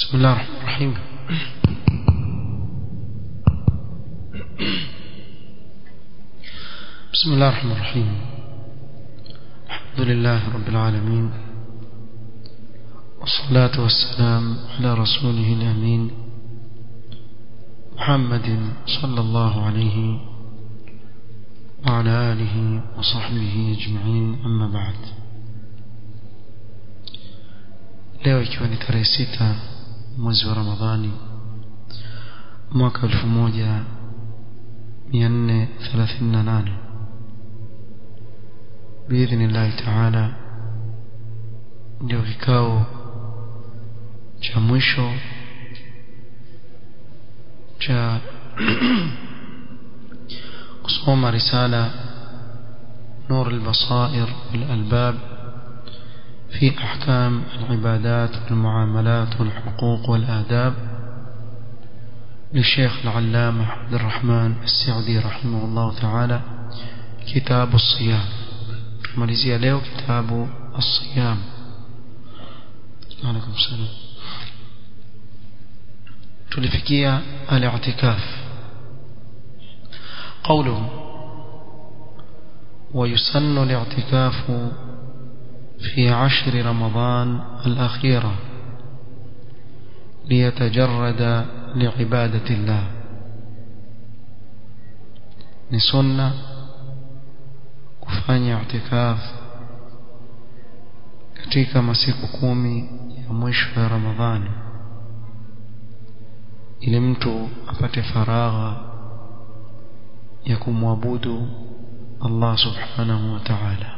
بسم الله الرحمن الرحيم بسم الله الرحمن الرحيم الحمد لله رب العالمين والصلاة والسلام على رسوله الأمين محمد صلى الله عليه وعلى آله وصحبه أجمعين أما بعد leo ikiwa ni tarehe sita mwezi wa ramadhani mwaka elfu moja mia nne thelathini na nane biidhnillahi taala ndio kikao cha mwisho cha kusoma risala نور البصائر والألباب في أحكام العبادات والمعاملات والحقوق والآداب للشيخ العلامة عبد الرحمن السعدي رحمه الله تعالى كتاب الصيام ماليزيا له كتاب الصيام عليكم السلام تلفكية الاعتكاف قوله ويسن الاعتكاف في عشر رمضان الأخيرة ليتجرد لعبادة الله نسنة kufanya i'tikaf katika masiku kumi ya mwisho ya Ramadhani ili mtu apate faragha ya kumwabudu Allah subhanahu wa ta'ala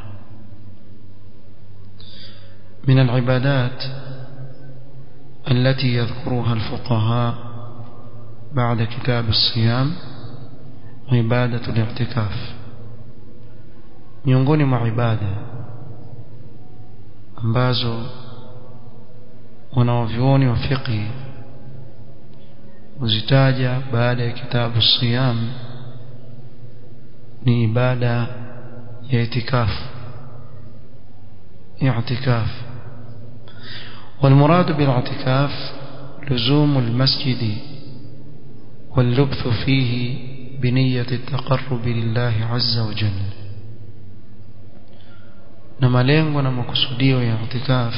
من العبادات التي يذكرها الفقهاء بعد كتاب الصيام عبادة الاعتكاف miongoni mwa ibada ambazo wanaovyuoni wa fiqhi huzitaja baada ya kitabu siyam ni ibada ya itikafu اعتكاف والمراد بالاعتكاف لزوم المسجد واللبث فيه بنية التقرب لله عز وجل na malengo na makusudio ya i'tikaf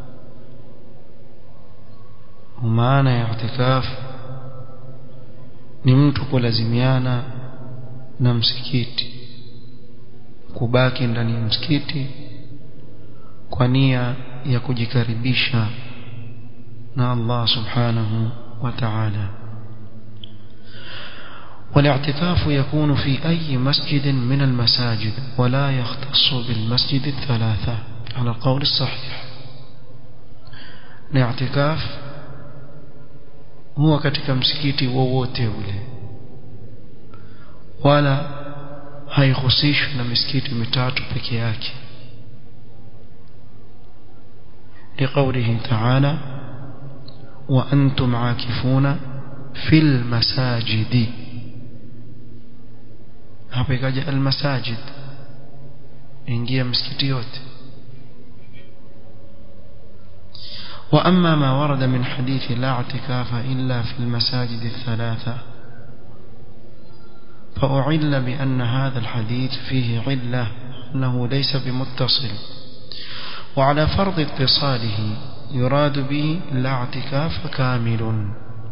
maana ya i'tikaf ni mtu kulazimiana na msikiti kubaki ndani ya msikiti kwa nia ya kujikaribisha na Allah subhanahu wa ta'ala والاعتكاف يكون في أي مسجد من المساجد ولا يختص بالمسجد الثلاثة على القول الصحيح الاعتكاف هو katika msikiti wowote ule wala haihusishwi na misikiti mitatu peke yake لقوله تعالى وأنتم عاكفون في المساجد hapa ikaja almasajid ingia msikiti yote واما ما ورد من حديث لا اعتكاف الا في المساجد الثلاثه فأعل بأن هذا الحديث فيه علة أنه ليس بمتصل وعلى فرض اتصاله يراد به لا اعتكاف كامل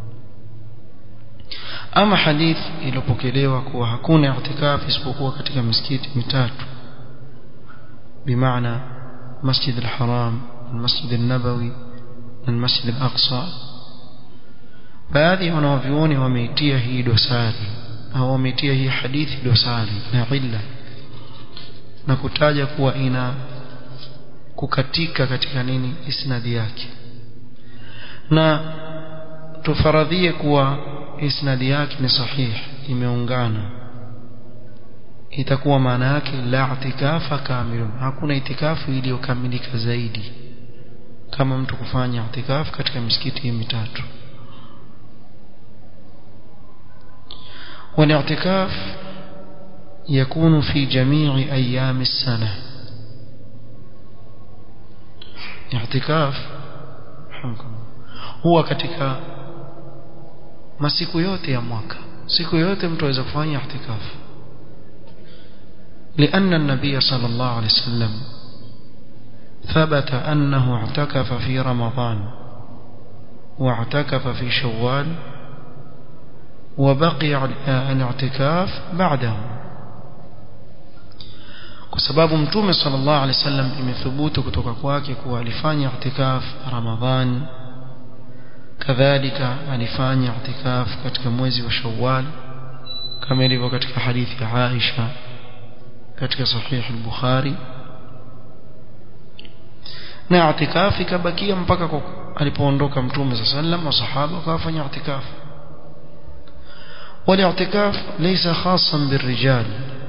ama hadith iliyopokelewa kuwa hakuna i'tikaf isipokuwa katika misikiti mitatu bimaana masjid al-haram المسجد النبوي المسجد الأقصى baadhi ya wanavyuoni wameitia hii dosari au wameitia hii hadithi dosari na illa na kutaja kuwa ina kukatika katika nini isnadi yake na tufaradhie kuwa isnadi yake ni sahih imeungana itakuwa maana yake la itikafa kamilun hakuna itikafu iliyokamilika zaidi kama mtu kufanya itikafu katika misikiti mitatu والاعتكاف يكون في جميع أيام السنة اعتكاف huwa katika masiku yote ya mwaka siku yote mtu aweza kufanya i'tikafu لأن النبي صلى الله عليه وسلم ثبت أنه اعتكف في رمضان واعتكف في شوال وبقي الاعتكاف بعده kwa sababu mtume sallallahu alaihi wasallam imethubutu kutoka kwake kuwa alifanya i'tikaf Ramadhan kadhalika alifanya i'tikaf katika mwezi wa Shawwal kama ilivyo katika hadithi ya Aisha katika sahih al-Bukhari na i'tikaf ikabakia mpaka alipoondoka mtume sallallahu alaihi wasallam wasahaba wakafanya i'tikaf والاعتكاف ليس خاصا بالرجال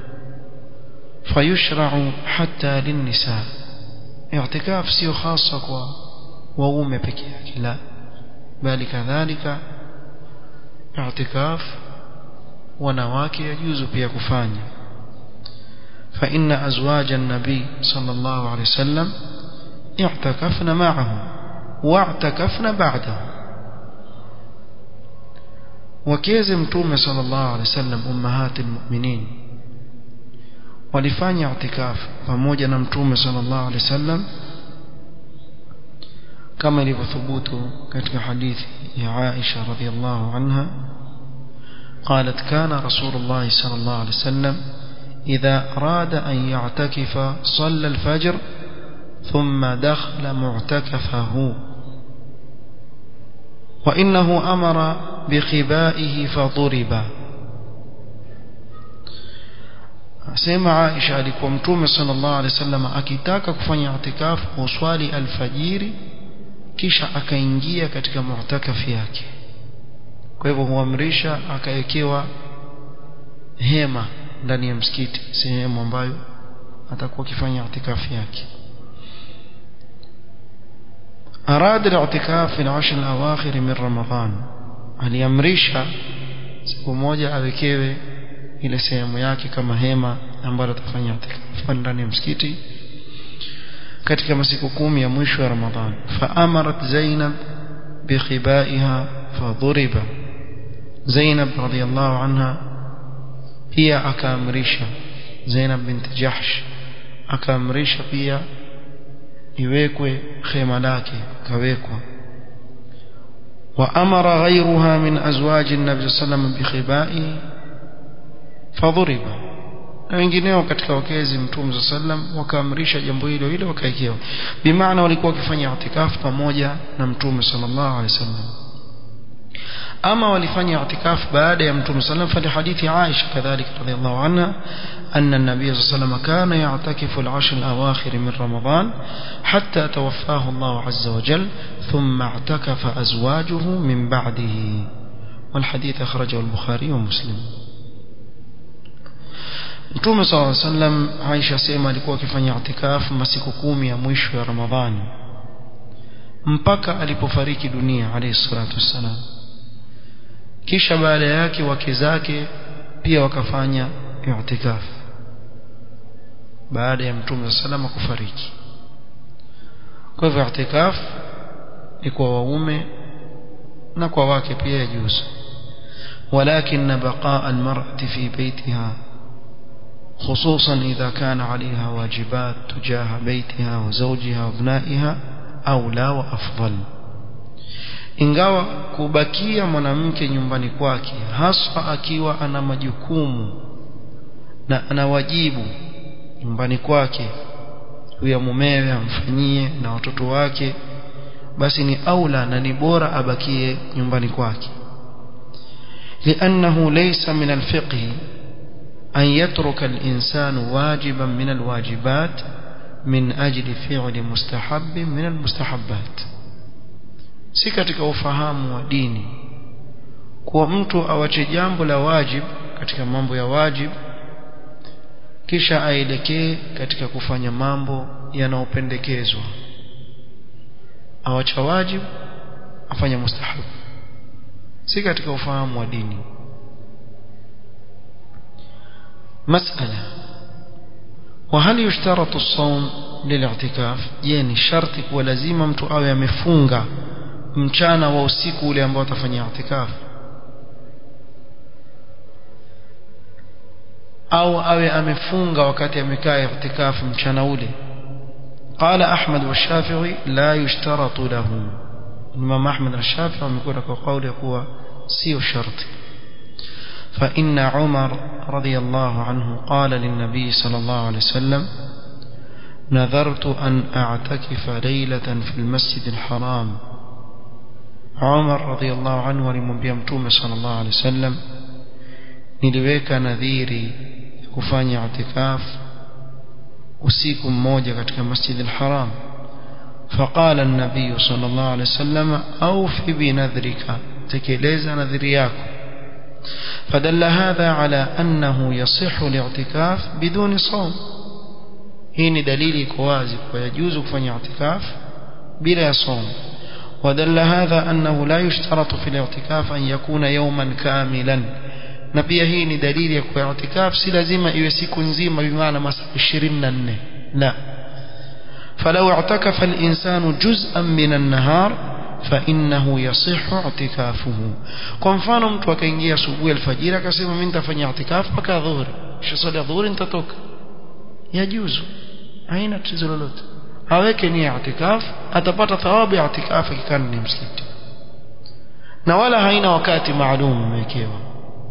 فيشرع حتى للنساء اعتكاف sio hasa kwa waume peke yake la bali kadhalika i'tikaf wanawake yajuzu pia kufanya فإن أزواج النبي صلى الله عليه وسلم اعتكفن معه واعتكفن بعده وكيز متومه صلى الله عليه وسلم أمهات المؤمنين walifanya i'tikaf pamoja na mtume sallallahu alaihi wasallam kama ilivyothubutu katika hadithi ya Aisha radhiallahu anha قالت كان رسول الله صلى الله عليه وسلم إذا أراد أن يعتكف صلى الفجر ثم دخل معتكفه وإنه أمر بخبائه فضرب asema Aisha alikuwa mtume sallallahu alaihi wasallam akitaka kufanya itikafu uswali alfajiri kisha akaingia katika mu'takafi yake kwa hivyo huamrisha akawekewa hema ndani ya msikiti sehemu ambayo atakuwa akifanya itikafu yake أراد الاعتكاف في العشر الأواخر من رمضان aliamrisha siku moja awekewe ile sehemu yake kama hema ambalo atafanya itikafu ndani ya msikiti katika masiku kumi ya mwisho ya Ramadhan faamarat Zainab bikhibaiha fadhuriba Zainab radhiyallahu anha pia akaamrisha Zainab bint Jahsh akaamrisha pia iwekwe khema lake kawekwa وأمر غيرها من أزواج النبي صلى الله عليه وسلم بخبائه فضرب na wengineo katika wakezi mtume za sallam wakaamrisha jambo hilo hilo wakaekewa bimaana walikuwa wakifanya itikafu pamoja na mtume sallallahu alaihi wasallam ama walifanya itikafu baada ya mtume sallam fa hadithi Aisha kadhalika radhiallahu anha أن النبي صلى الله عليه وسلم كان يعتكف العشر الأواخر من رمضان حتى توفاه الله عز وجل ثم اعتكف أزواجه من بعده والحديث أخرجه البخاري ومسلم Mtume صلى الله عليه وسلم Aisha sema alikuwa akifanya itikafu masiku kumi ya mwisho ya Ramadhani mpaka alipofariki dunia alayhi salatu wassalam kisha baada yake wake zake pia wakafanya i'tikafu baada ya Mtume salama kufariki kwa hivyo i'tikafu ni kwa waume na kwa wake pia yajuzu ولكن بقاء المرأة في بيتها خصوصا إذا كان عليها واجبات تجاه بيتها وزوجها وابنائها أولى وأفضل ingawa kubakia mwanamke nyumbani kwake haswa akiwa ana majukumu na ana wajibu nyumbani kwake huyo mumewe amfanyie na watoto wake basi ni aula na ni bora abakie nyumbani kwake لأنه ليس من الفقه أن يترك الإنسان واجبا من الواجبات من أجل فعل مستحب من المستحبات si katika ufahamu wa dini kuwa mtu awache jambo la wajib katika mambo ya wajib kisha aelekee katika kufanya mambo yanayopendekezwa awacha wajib afanya mustahab si katika ufahamu wa dini مسألة وهل يشترط الصوم للاعتكاف يعني شرط ولازم mtu awe amefunga mchana wa usiku ule ambao atafanya i'tikaf au awe amefunga wakati amekaa i'tikaf mchana ule قال أحمد والشافعي لا يشترط له الإمام أحمد والشافعي ومكون قول يقوى سيو الشرط فإن عمر رضي الله عنه قال للنبي صلى الله عليه وسلم نذرت أن أعتكف ليلة في المسجد الحرام عمر رضي الله عنه ولمنبيا متوم صلى الله عليه وسلم niliweka nadhiri kufanya itikaf usiku mmoja katika masjid al-haram فقال النبي صلى الله عليه وسلم أوف بنذرك تكليز نذرياك فدل هذا على أنه يصح الاعتكاف بدون صوم هنا دليل كوازك ويجوز كفن اعتكاف بلا صوم ودل هذا أنه لا يشترط في الاعتكاف أن يكون يوما كاملا na pia hii ni dalili ya kuwa i'tikaf si lazima iwe siku nzima bimaana masaa 24 la فلو اعتكف الإنسان جزءا من النهار فإنه يصح اعتكافه kwa mfano mtu akaingia asubuhi alfajiri akasema mimi nitafanya i'tikaf mpaka dhuhuri kisha swala dhuhuri nitatoka yajuzu haina tatizo lolote aweke nia i'tikaf atapata thawabu ya i'tikaf ikikaa ni msikiti na wala haina wakati maalum umewekewa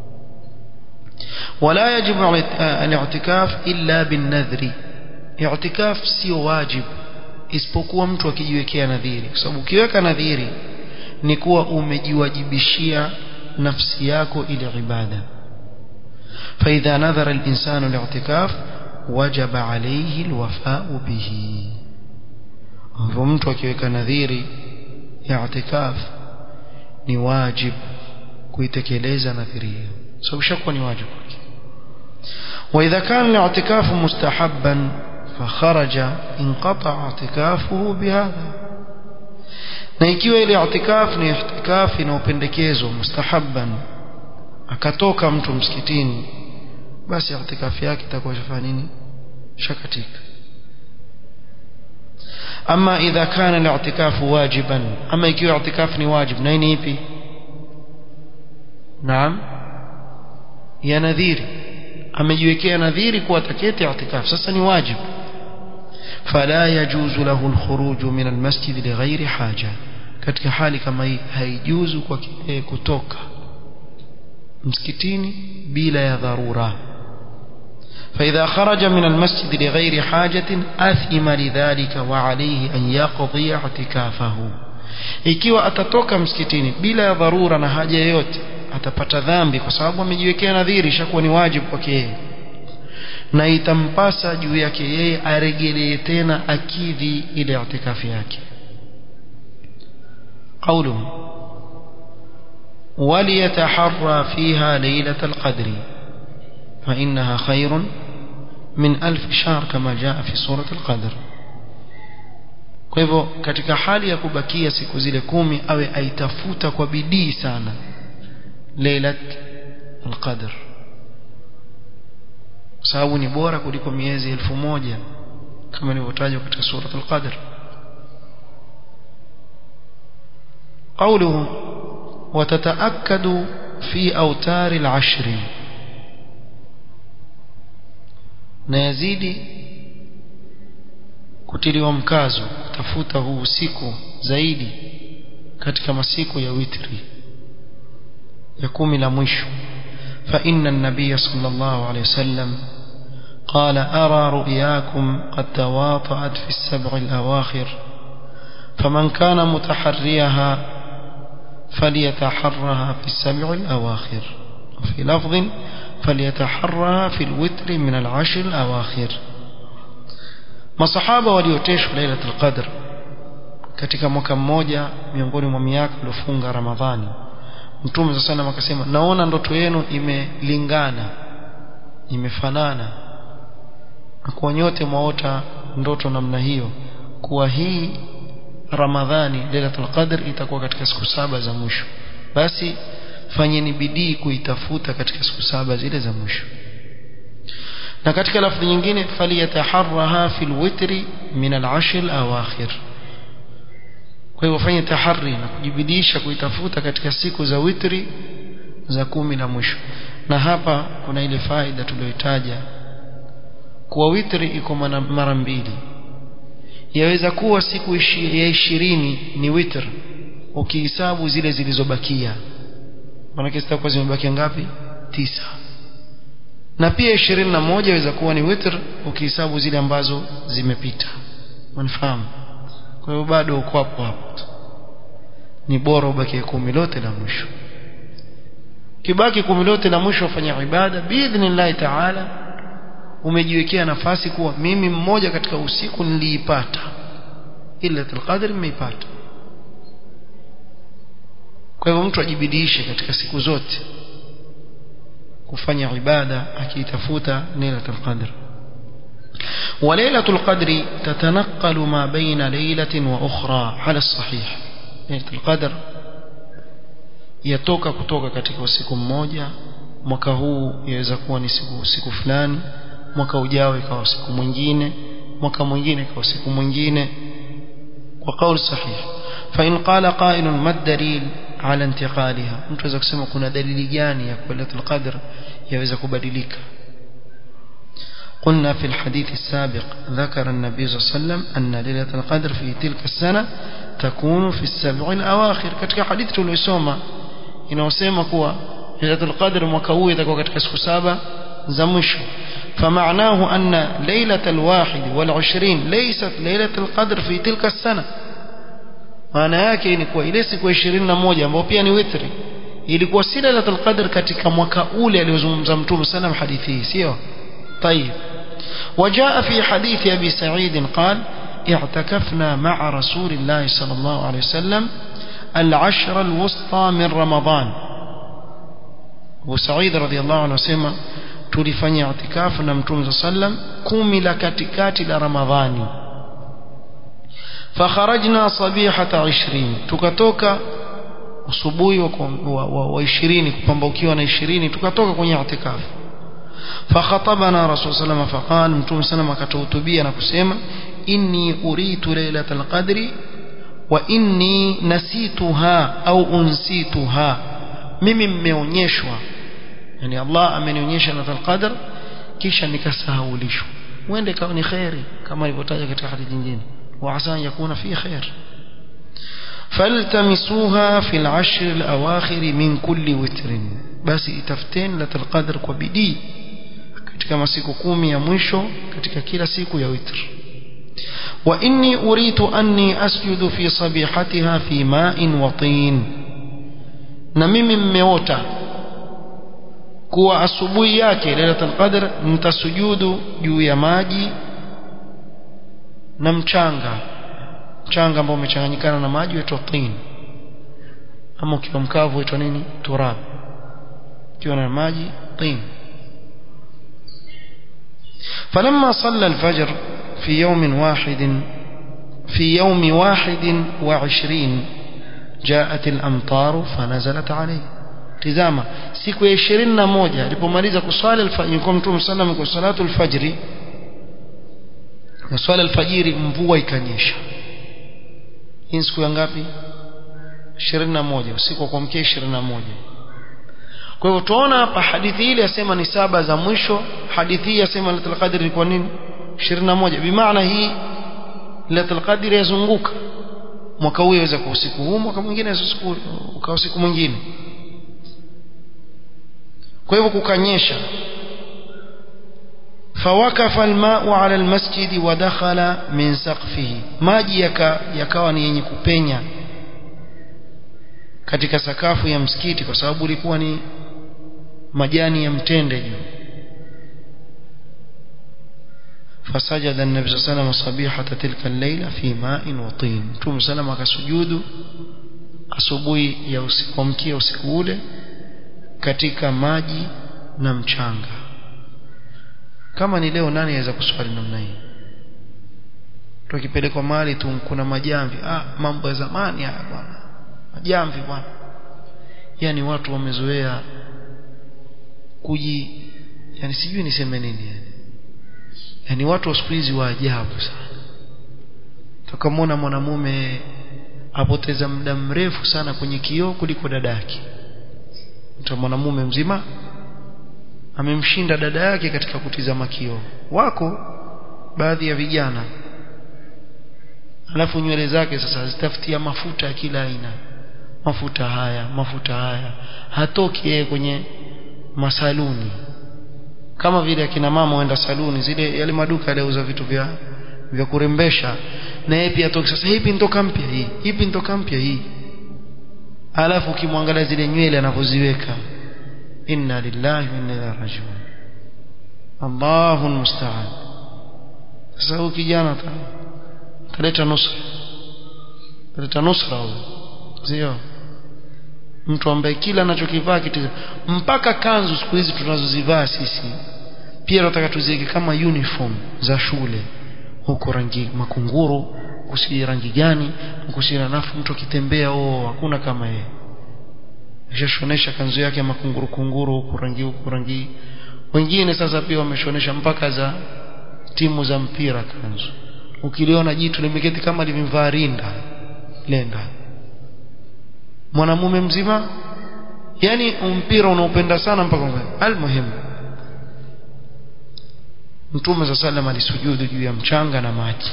ولا يجب الاعتكاف إلا بالنذر اعتكاف sio wajib isipokuwa mtu akijiwekea nadhiri kwa sababu ukiweka nadhiri ni kuwa umejiwajibishia nafsi yako ile ibada فإذا نذر الإنسان الاعتكاف وجب عليه الوفاء به mtu akiweka nadhiri ya i'tikaf ni wajib kuitekeleza nadhiri hiyo sababu shakuwa ni wajibu kwake واذا كان الاعتكاف مستحبا فخرج انقطع اعتكافه بهذا na ikiwa ile i'tikaf ni i'tikaf inayopendekezwa mustahabban akatoka mtu msikitini basi i'tikaf yake itakuwa shafanya nini shakatika ama idha kana al-i'tikaf wajiban ama ikiwa i'tikaf ni wajib na ni ipi naam ya nadhiri amejiwekea nadhiri kuwa ataketi i'tikaf sasa ni wajibu fala yajuzu lahu alkhuruj min almasjid lighairi haja katika hali kama hii haijuzu kwa kutoka msikitini bila ya dharura فإذا خرج من المسجد لغير حاجة أثم لذلك وعليه أن يقضي اعتكافه ikiwa atatoka msikitini bila ya dharura na haja yoyote atapata dhambi kwa sababu amejiwekea nadhiri ishakuwa ni wajibu kwake yeye na itampasa juu yake yeye aregelee tena akidhi ile itikafi yake قوله وليتحرى فيها ليلة القدر فإنها خير من ألف شهر كما جاء في سورة القدر kwa hivyo katika hali ya kubakia siku zile kumi awe aitafuta kwa bidii sana lailat alqadr sababu ni bora kuliko miezi elfu moja kama ilivyotajwa katika surat alqadr قوله وتتأكد في أوتار العشر نيزيد kutiliwa mkazo kutafuta huu usiku zaidi katika masiku ya witri ya kumi la mwisho فإن النبي صلى الله عليه وسلم قال أرى رؤياكم قد تواطأت في السبع الأواخر فمن كان متحريها فليتحرها في السبع الأواخر وفي لفظ فليتحرها في الوتر من العشر الأواخر masahaba walioteshwa lailatul qadr katika mwaka mmoja miongoni mwa miaka iliyofunga ramadhani mtume sasa sana akasema naona ndoto yenu imelingana imefanana na kwa nyote mwaota ndoto namna hiyo kuwa hii ramadhani lailatul qadr itakuwa katika siku saba za mwisho basi fanyeni bidii kuitafuta katika siku saba zile za mwisho na katika lafzi nyingine faliyataharraha fil witri min al-ashr al-awakhir kwa hivyo fanye tahari na kujibidisha kuitafuta katika siku za witri za kumi la mwisho na hapa kuna ile faida tuliyoitaja kuwa witri iko mara mbili yaweza kuwa siku ya ishirini ni witr ukihesabu zile zilizobakia maanake zitakuwa zimebakia ngapi tisa na pia ishirini na moja yaweza kuwa ni witr ukihesabu zile ambazo zimepita unifahamu kwa hiyo bado uko hapo hapo ni bora ubakie kumi lote la mwisho kibaki kumi lote la mwisho ufanya ibada biidhnillahi taala umejiwekea nafasi kuwa mimi mmoja katika usiku niliipata ila qadr nimeipata kwa hivyo mtu ajibidiishe katika siku zote kufanya ibada akiitafuta lailatul qadr وليلة القدر تتنقل ما بين ليلة وأخرى على الصحيح ليلة القدر yatoka kutoka katika usiku mmoja mwaka huu yaweza kuwa ni siku siku fulani mwaka ujao ikawa siku mwingine mwaka mwingine ikawa siku mwingine kwa kauli sahihi fa in qala qailun ma dalil ala intiqaliha mtu aweza kusema kuna dalili gani ya lailatul qadr yaweza kubadilika قلنا في الحديث السابق ذكر النبي صلى الله عليه وسلم أن ليلة القدر في تلك السنة تكون في السبع الأواخر katika hadithi tuliyosoma inaosema kuwa lailatul qadr mwaka huu itakuwa katika siku saba za mwisho فمعناه أن ليلة الواحد والعشرين ليست ليلة القدر في تلك السنة maana yake ni kuwa ile siku ya 21 ambayo pia ni witri ilikuwa si lailatul qadr katika mwaka ule aliozungumza mtume sallam hadithi hii sio طيب وجاء في حديث أبي سعيد قال اعتكفنا مع رسول الله صلى الله عليه وسلم العشر الوسطى من رمضان أبو سعيد رضي الله عنه سمع tulifanya itikafu na mtume sallam kumi la katikati la ramadhani fakharajna sabihata 20 tukatoka usubuhi wa, wa, wa, wa 20 kupambaukiwa na 20 tukatoka kwenye itikafu فخطبنا رسول صلى الله عليه وسلم فقال متوم سلم akatuhutubia na kusema inni uritu lailatul qadri wa inni nasituha au unsituha mimi mmeonyeshwa yani Allah amenionyesha lailatul qadr kisha nikasahaulishwa uende kama ni khairi kama ilivyotaja katika hadithi nyingine wa asa yakuna fi khair فالتمسوها في العشر الأواخر من كل وتر بس itafuteni lailatul qadr kwa bidii katika masiku kumi ya mwisho katika kila siku ya witr wa inni uritu anni asjudu fi sabihatiha fi ma'in wa tin na mimi mmeota kuwa asubuhi yake lailatul qadr nitasujudu juu ya maji na mchanga mchanga ambao umechanganyikana na maji huitwa tin ama ukiwa mkavu huitwa nini turab ukiwa na maji tin فلما صلى الفجر في يوم واحد في يوم واحد وعشرين جاءت الأمطار فنزلت عليه tizama siku ya 21 alipomaliza kuswali alfajiri kwa mtume sallam kwa salatu alfajiri na swala alfajiri mvua ikanyesha hii siku ya ngapi 21 usiku wa kuamkia 21 kwa hivyo tuona hapa hadithi ile yasema ni saba za mwisho hadithi hii yasema lailatul qadr ni kwa nini 21 bimaana hii lailatul qadr yazunguka mwaka huu yaweza kwa usiku huu mwaka mwingine usiku uka usiku mwingine kwa hivyo kukanyesha فوقف الماء على المسجد ودخل من سقفه maji yakawa ni yenye kupenya katika sakafu ya msikiti kwa sababu ilikuwa ni majani ya mtende juu فسجد النبي صلى الله عليه وسلم صبيحة تلك الليلة في ماء وطين ثم سلم akasujudu asubuhi ya usiku mkia usiku ule katika maji na mchanga kama ni leo nani aweza kuswali namna hii tukipelekwa mahali tu kuna majamvi ah mambo ya zamani haya bwana majamvi bwana yani watu wamezoea kuji yani sijui niseme nini yani yani watu wa siku hizi wa ajabu sana tukamwona mwanamume apoteza muda mrefu sana kwenye kioo kuliko dada yake mtu mwanamume mzima amemshinda dada yake katika kutizama kioo wako baadhi ya vijana alafu nywele zake sasa zitafutia mafuta ya kila aina mafuta haya mafuta haya hatoki yeye kwenye masaluni kama vile akina mama waenda saluni zile yale maduka yaliuza vitu vya vya kurembesha na yeye pia toki sasa hivi nitoka mpya hii hivi nitoka mpya hii alafu ukimwangalia zile nywele anavyoziweka inna lillahi wa inna ilaihi rajiun Allahu musta'an sasa huyu kijana taleta nusra taleta nusra huyo sio mtu ambaye kila anachokivaa kitiza mpaka kanzu siku hizi tunazozivaa sisi pia tunataka tuziweke kama uniform za shule huko rangi makunguru kusi rangi gani kusi nafu mtu akitembea oh hakuna kama yeye ashashonesha kanzu yake makunguru kunguru huko rangi huko rangi wengine sasa pia wameshonesha mpaka za timu za mpira kanzu ukiliona jitu limeketi kama limevaa rinda lenda mwanamume mzima yani mpira unaopenda sana mpaka almuhimu mtume za sallam alisujudu juu ya mchanga na maji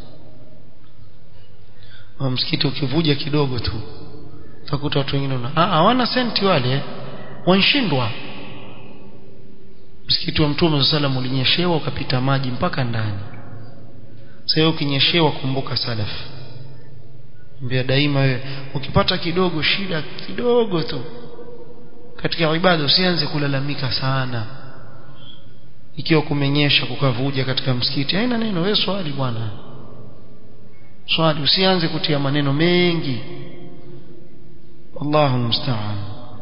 wa msikiti ukivuja kidogo tu utakuta watu wengine ah hawana senti wale wanshindwa msikiti wa mtume za sallam ulinyeshewa ukapita maji mpaka ndani sasa ukinyeshewa kumbuka salaf mbia daima wewe ukipata kidogo shida kidogo tu katika ibada usianze kulalamika sana ikiwa kumenyesha kukavuja katika msikiti haina neno wewe swali bwana swali usianze kutia maneno mengi Allahu musta'an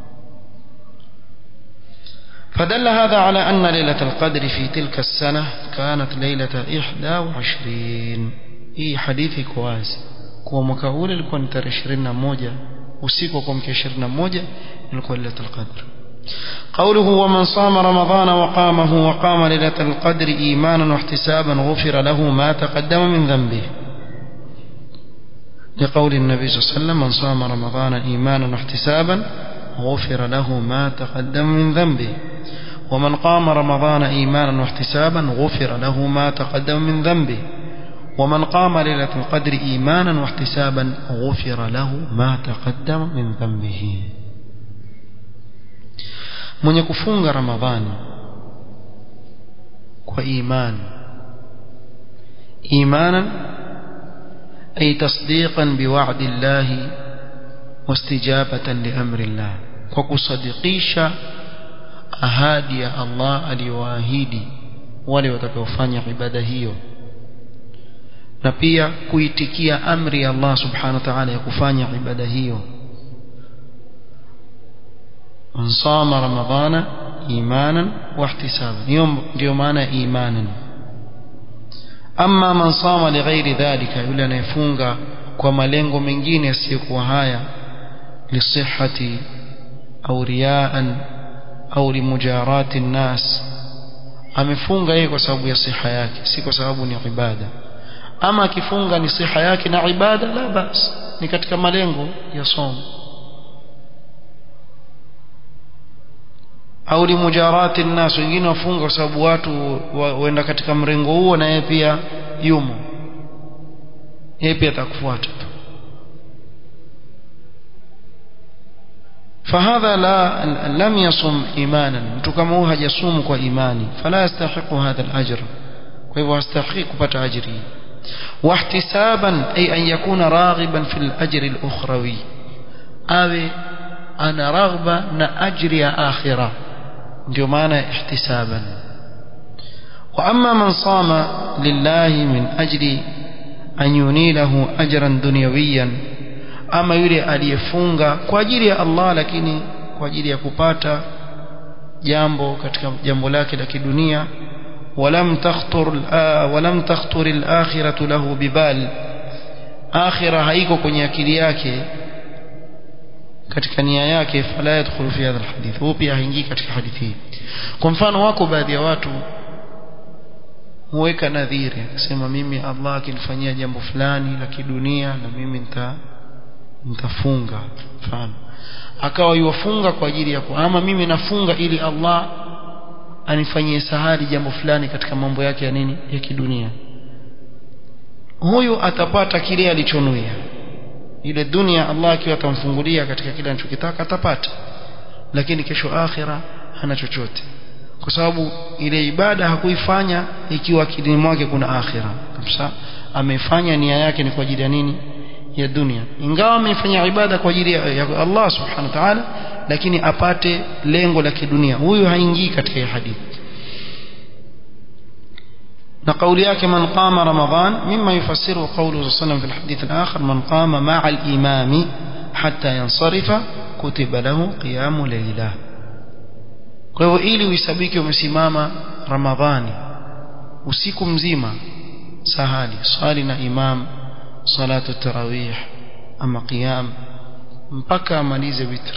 فدل هذا على أن ليلة القدر في تلك السنة كانت ليلة إحدى وعشرين هي حديث كواز kuwa mwaka ule ilikuwa ni tarehe 21 usiku wa kuamkia 21 ilikuwa lailatul qadr قوله ومن صام رمضان وقامه وقام ليلة القدر إيمانا واحتسابا غفر له ما تقدم من ذنبه لقول النبي صلى الله عليه وسلم من صام رمضان إيمانا واحتسابا غفر له ما تقدم من ذنبه ومن قام رمضان إيمانا واحتسابا غفر له ما تقدم من ذنبه ومن قام ليلة القدر إيمانا واحتسابا غفر له ما تقدم من ذنبه mwenye kufunga ramadhani kwa imani imanan ay tasdiqan biwa'di Allah wastijabatan liamri Allah kwa kusadikisha ahadi ya Allah aliyoahidi wale watakaofanya ibada hiyo na pia kuitikia amri ya Allah subhanahu wa ta'ala ya kufanya ibada hiyo من صام رمضان إيمانا واحتسابا يوم ndio maana imanan ama man sama lighairi dhalika yule anayefunga kwa malengo mengine yasiyokuwa haya lisihhati au riaan au limujarati nnas amefunga yeye kwa sababu ya siha yake si kwa sababu ni ibada ama akifunga ni siha yake na ibada la bas ni katika malengo ya somo au limujarati nnas wengine wafunga kwa sababu watu waenda katika mrengo huo na yeye pia yumo yeye pia atakufuata tu فهذا لا لم يصم ايمانا mtu kama huyo hajasumu kwa imani fala yastahiqu hadha al-ajr kwa hivyo hastahiqi kupata ajri واحتسابا اي ان يكون راغبا في الاجر الاخروي awe ana raghba na ajri ya akhirah ndio maana ihtisaban wa amma man sama lillahi min ajli an yunilahu ajran dunyawiyan ama yule aliyefunga kwa ajili ya Allah lakini kwa ajili ya kupata jambo katika jambo lake la kidunia ولم تخطر ولم تخطر الآخرة له ببال آخرة haiko kwenye akili yake katika nia yake fala yadkhulu fi hadha alhadith huwa pia haingii katika hadithi hii kwa mfano wako baadhi ya watu huweka nadhiri akasema mimi Allah akinifanyia jambo fulani la kidunia na mimi nita nitafunga mfano akawa yuwafunga kwa ajili ya ama mimi nafunga ili Allah anifanyie sahali jambo fulani katika mambo yake ya nini ya kidunia huyu atapata kile alichonuia ile dunia Allah akiwa atamfungulia katika kile anachokitaka atapata lakini kesho akhira hana chochote kwa sababu ile ibada hakuifanya ikiwa akilini mwake kuna akhira kabisa amefanya nia yake ni kwa ajili ya nini ya dunia ingawa amefanya ibada kwa ajili ya Allah subhanahu wa ta'ala lakini apate lengo la kidunia huyu haingii katika hadithi na kauli yake man qama ramadhan mimma yufassiru qawluhu sallallahu fi alhadith alakhir man qama ma'a al-imami hatta yansarifa kutiba lahu qiyamu layla kwa hivyo ili uisabiki umesimama ramadhani usiku mzima sahali swali na imam salatu tarawih ama qiyam mpaka amalize witr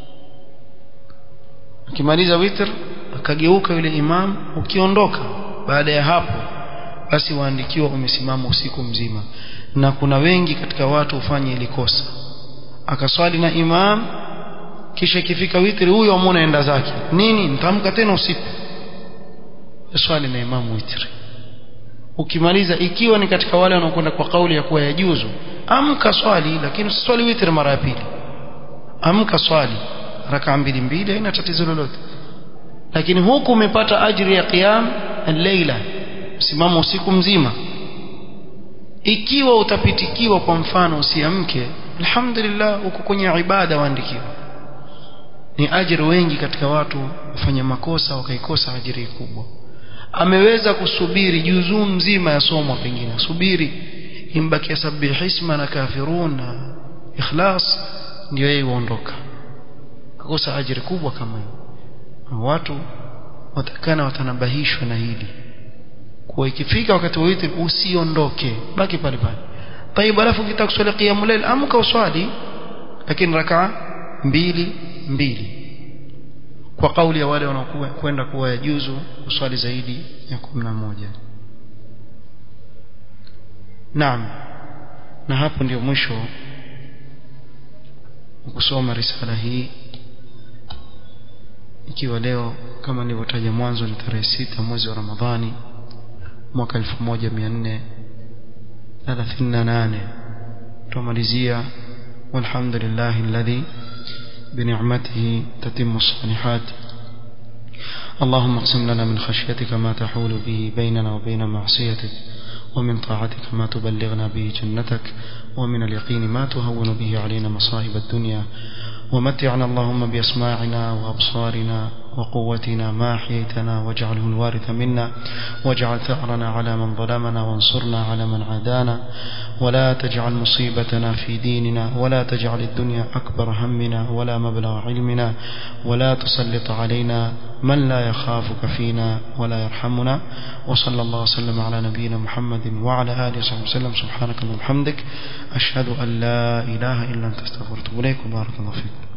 akimaliza witr akageuka yule imam ukiondoka baada ya hapo basi waandikiwa umesimama usiku mzima na kuna wengi katika watu hufanya ili kosa akaswali na imam kisha ikifika witri huyo amuna enda zake nini nitamka tena usiku swali na imam witri ukimaliza ikiwa ni katika wale wanaokwenda kwa kauli ya kuwa yajuzu amka swali lakini usiswali witri mara ya pili amka swali raka mbili mbili haina tatizo lolote lakini huku umepata ajiri ya qiyam al-laila simama usiku mzima ikiwa utapitikiwa kwa mfano usiamke alhamdulillah uko kwenye ibada waandikiwa ni ajiri wengi katika watu wafanya makosa wakaikosa ajiri kubwa ameweza kusubiri juzuu mzima ya somo pengine subiri imbakia sabihisma na kafirun na ikhlas ndio yeye uondoka kakosa ajiri kubwa kama hiyo watu watakana watanabahishwa na hili kuwa ikifika wakati wa witri usiondoke baki pale pale طيب alafu ukitaka kuswali qiyamul layl amka uswali lakini rakaa mbili mbili kwa kauli ya wale wanaokwenda kuwa yajuzu kuswali zaidi ya 11 Naam na hapo ndio mwisho kusoma risala hii ikiwa leo kama nilivyotaja mwanzo ni tarehe sita mwezi wa Ramadhani mwaka 1438 tumalizia walhamdulillah alladhi بنعمته تتم الصالحات اللهم اقسم لنا من خشيتك ما تحول به بيننا وبين معصيتك ومن طاعتك ما تبلغنا به جنتك ومن اليقين ما تهون به علينا مصائب الدنيا ومتعنا اللهم بأسماعنا وأبصارنا وقوتنا ما أحييتنا واجعله الوارث منا واجعل ثأرنا على من ظلمنا وانصرنا على من عادانا ولا تجعل مصيبتنا في ديننا ولا تجعل الدنيا أكبر همنا ولا مبلغ علمنا ولا تسلط علينا من لا يخافك فينا ولا يرحمنا وصلى الله وسلم على نبينا محمد وعلى آله وصحبه وسلم سبحانك اللهم وبحمدك أشهد أن لا إله إلا أنت استغفرت إليك وبارك الله فيك